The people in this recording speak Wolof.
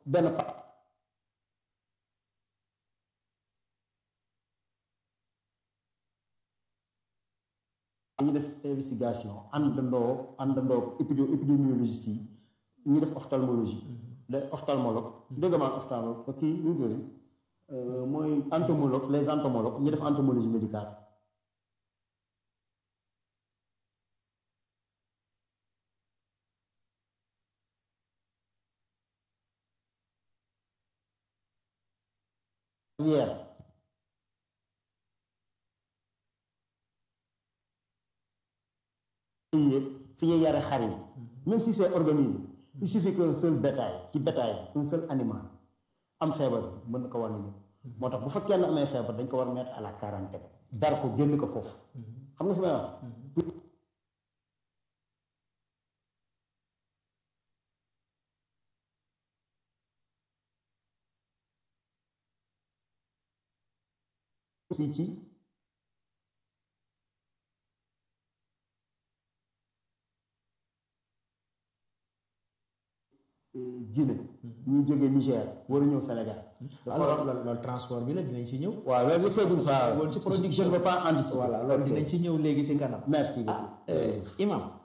benn pa ñi def investigation àndandoo àndandoo épido épidémiologiste yi ñi def ophtalmologie les ophtalmologues dégg maan ophtalmologue kii ñu ngi mooy entomologue les entomologues ñi def entomologie médicale yépp fi ñuy yare xar yi même si c'est organisé il suffit qu'un seul bétail ci bétail un seul animal am feebar bi mën na ko wàll ñëpp moo tax bu fa kenn amee feebar dañ ko war mettre à la quarantaine dar ko génn ko foofu xam nga fi may wax aussi ci Guinée ñuy jógee Niger war a ñëw Sénégal alors loolu transport bi la dinañ si ñëw waaw loolu c'est bon ça loolu si je ne veux pas anticiper voilà loolu dinañ si ñëw léegi si kanam merci beaucoup imam